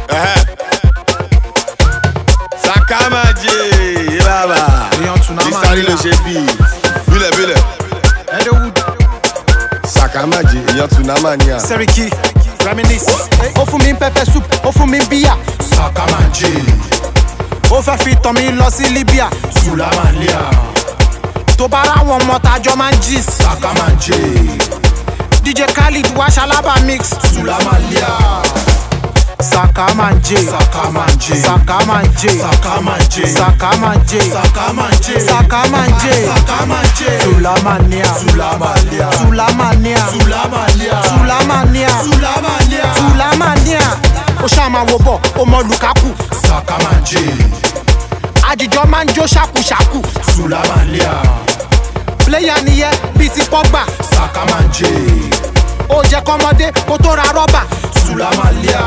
Ẹ̀hẹ́. Sakamaje bàbá. Èèyàn Tsunami Sísáré ló ṣe bíi. Bílẹ̀ bílẹ̀. Edewood, Sakamaje èèyàn Tsunamania. Seriki, Reminisce. Ó fún mi pepper soup, ó fún mi bíyà. Sakamanje, Ó fẹ́ fi tàn mí lọ sí Libya. Sulamalia, Tó bá ráwọn ọmọ tájọ́ máa ń gist. Sakamanje, DJ Khalid wá ṣalábà mix. Sulamalia, Sakamanje. Sakamanje, Sakamanje. Sakamanje, Sakamanje. Sakamanje, Sakamanje. Sakamanje, Sulamania. Sulamalia, Sulamania. Sulamalia, Sulamania. Sulamalia, Sulamania. Ó ṣàmà wo bọ̀, ó mọ Lukaku. Sakamanje, Àjìjọ máa ń jó ṣàkúṣàkú. Sulamalia, Pléyà nìyẹn bíi ti Pọ́gbà. Sakamanje, Ó jẹ́ kọ́mọdé kó tó ra rọ́bà. Sulamalia,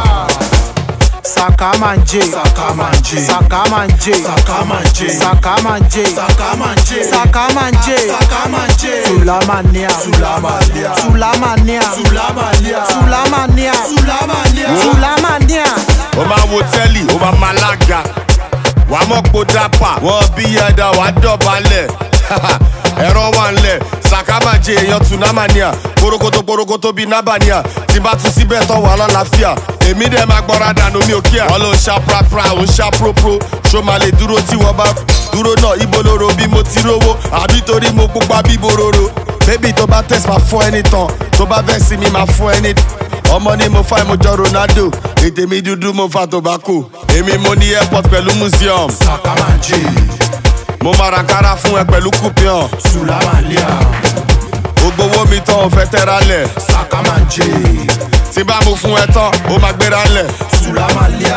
Sakamanje. Sakamanje, Sakamanje. Sakamanje, Sakamanje. Sakamanje, Sakamanje. Sakamanje, Sulamania. Sulamalia, Sulamania. Sulamalia, Sulamania. Sulamalia, Sulamania. ó máa wo tẹ́lì ó máa máa lága wà á mọ̀ pò dápà wọ́n bí ẹ̀dá wà á dọ̀bálẹ̀ ẹ̀rọ wà ńlẹ̀ sàkámàjẹ èèyàn tsunamania korokoto korokoto bíi nabania tí bá tún síbẹ̀ tán wà lálàáfíà èmi dẹ̀ máa gbọ́ra dànù mi ò kíà wọ́n ló ń ṣá prapra ò ń ṣá propro ṣó máa lè dúró tí wọ́n bá dúró náà ibo lóró bí mo ti rówó àbí torí mo pupa bí bororo bébì tó bá tẹ̀sí máa fún ẹni tán tó bá bẹ́ sí mi máa fún ẹni ọmọ ni mo fa ìmọ̀jọ ronaldo ètè mi dúdú mo fa tobacco èmi mo ní airport pẹ̀lú museum Sakamanje, mo máa ra kára fún ẹ pẹ̀lú coupion Sulamalia, gbogbo owó mi tán ò fẹ́ tẹ́ra lẹ̀ Sakamanje, tí bá mo fún ẹ tán ó máa gbéra lẹ̀ Sulamalia,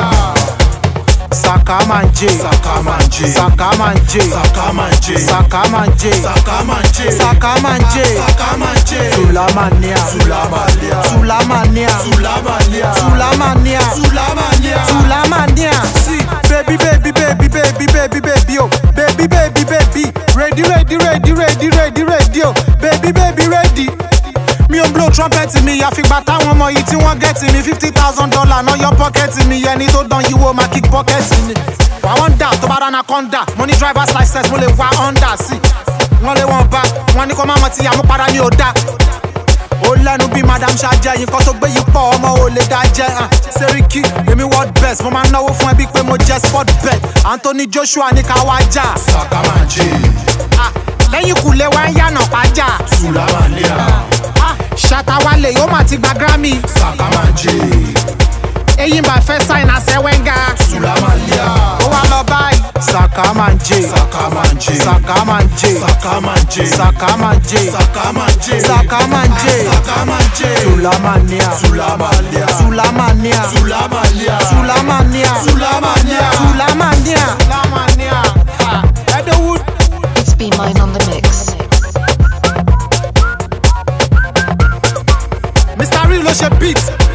Sakamanje. Sakamanje, Sakamanje. Sakamanje, Sakamanje. Sakamanje, Sakamanje. Sakamanje, Sulamania. Sulamalia, Sulamania. Sulamalia, Sulamania. Sulamalia, Sulamania. See, baby, baby, baby, baby, baby, baby, oh, baby, baby, baby, ready, ready, ready, ready, ready, ready, oh, baby, baby, ready. Mi ò blow trumpet mi, àfìgbà táwọn ọmọ yìí tí wọ́n gẹ̀tì mi fifty thousand dollar náà yọ pọ́kẹ́tì mi, ẹni tó dán yìí wo máa kick pọ́kẹ́tì mi. Wà wọ́n dà tó bá dáná kọ́ńdà, mo ní driver's license, mo lè wa Honda sí. Wọ́n lé wọn bá, wọ́n ní kó má mọ̀ tí àmúpadà ni ò dá ó lẹ́nu bí madam ṣáájẹ́ yìí kan tó gbé yìí pọ̀ ọmọ ò lè dá jẹ́ hàn Seriki èmi world best mo máa ń náwó fún ẹbí pé mo jẹ́ sport bet Anthony Joshua ní ká wá jà Sakamanje, Ah, lẹ́yìn kùlé wa ń yànà pàjá Sulamalia, ṣàtàwálé yóò má ti gba Grammy Sakamanje, eyín bá fẹ́ sign àṣẹ wẹ́ngà Sulamalia, ó wá lọ báyìí. Sakamanje Sakamanje, Sakamanje Sakamanje, Sakamanje Sakamanje, Sakamanje Sakamanje, Sulamania Sulamalia, Sulamania Sulamalia, Sulamania Sulamalia. Sulamania Sulamania Ah, Edewood It's Be Mine on the mix. Mr. Real ló ṣe beat